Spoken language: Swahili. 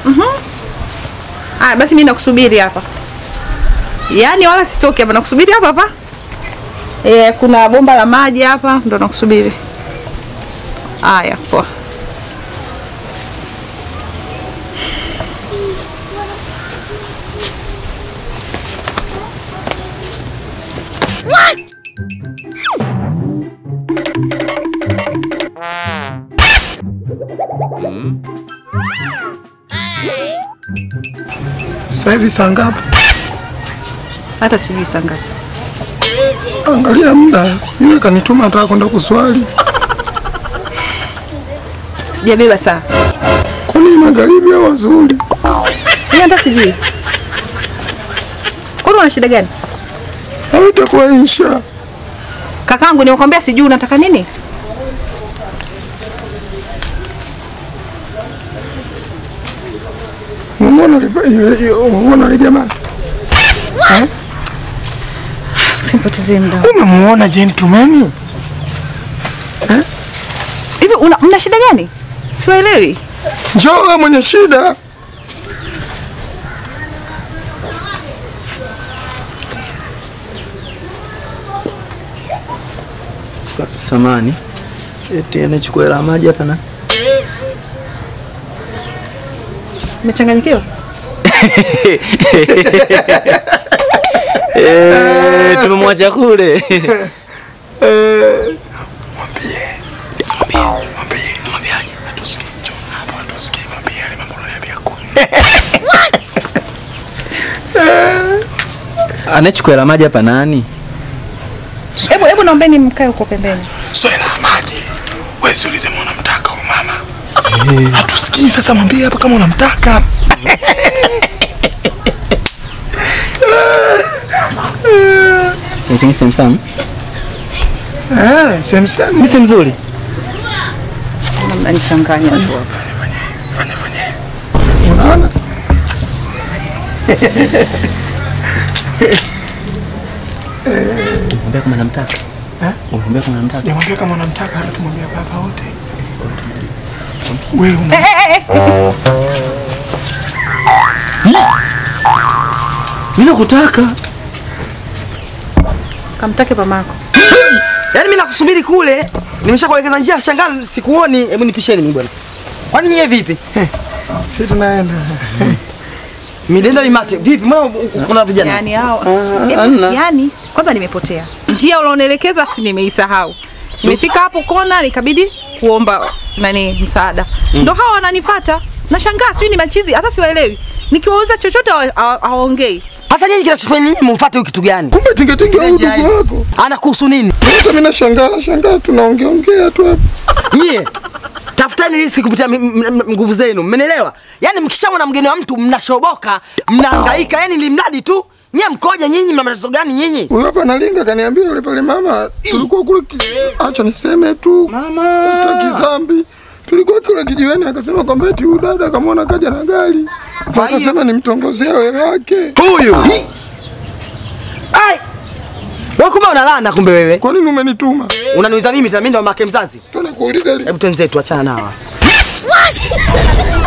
Haya basi mimi nakusubiri hapa. Yaani wala sitoki hapa nakusubiri hapa hapa. Eh, kuna bomba la maji hapa ndo nakusubiri. Haya, poa. Sasa hivi saa ngapi? Hata sijui saa ngapi. Angalia muda, yule kanituma nataka kwenda kuswali. Sijabeba saa. Kwani magharibi au wazuri? Mimi hata sijui. Kwani una shida gani? Au itakuwa insha? Kakangu nimekwambia sijui unataka nini? Umeona ile ile umeona ile jamaa? Eh? Simpotezee muda. Umemuona gentleman? Hivi una mna shida gani? Siwaelewi. Njoo wewe mwenye shida. Samani. Eti anachukua hela maji hapa na. Umechanganyikiwa? Eh, tumemwacha kule. Anachukua hela maji hapa nani? Hebu hebu naombeni mkae huko pembeni. Swala la maji. Wewe si ulisema unamtaka huyu mama. Hatusikii sasa mwambie hapa kama unamtaka. Lakini Samsam, Eh, same same. mimi si mzuri. Mnanichanganya tu hapa. Fanya fanya. Unaona? Mwambia kama namtaka. Eh? Mwambia kama namtaka. Sijamwambia kama unamtaka, hata tumwambia baba wote. Wewe una Mimi nakutaka. Kamtake mamako. Yaani mimi nakusubiri kule. Nimeshakuelekeza njia shangaa sikuoni. Hebu nipisheni mimi bwana. Kwani nyie vipi? sisi tunaenda. Midenda mimate. Vipi? Mbona kuna vijana? Yaani hao. Ah, Hebu, hamna. Yaani kwanza nimepotea. Njia ulionielekeza si nimeisahau. Nimefika hapo kona nikabidi kuomba nani msaada. Ndo hawa wananifuata. Nashangaa sijui ni machizi hata siwaelewi. Nikiwauliza chochote hawa- hawa- hawaongei. Hasa nyinyi kinachofanya nyinyi mumfuate huyu kitu gani? Kumbe tingetinge huyu Njia ndugu hii. wako. Anakuhusu nini? Hata mimi nashangaa, nashangaa tunaongea ongea tu hapa. Nyie tafutani riziki kupitia mi- m- m- nguvu zenu, mmenielewa? Yaani mkishamwona mgeni wa mtu mnashoboka, mnahangaika, yani ni mradi tu. Nyie mkoje nyinyi, mna matatizo gani nyinyi? Huyu hapa analinga kaniambia yule pale mama tulikuwa kule ki- acha niseme tu. Mama. Sitaki dhambi. Tulikuwa kule kijiweni akasema kwamba eti huyu dada akamwona kaja na gari. Na akasema nimtongozea wewe wake. Huyu. Ai. Wewe kumbe unalana kumbe wewe. Kwa nini umenituma? Unaniuliza mimi tena mimi ndo mamake mzazi. Tunakuuliza ili Hebu twenzetu achana nao.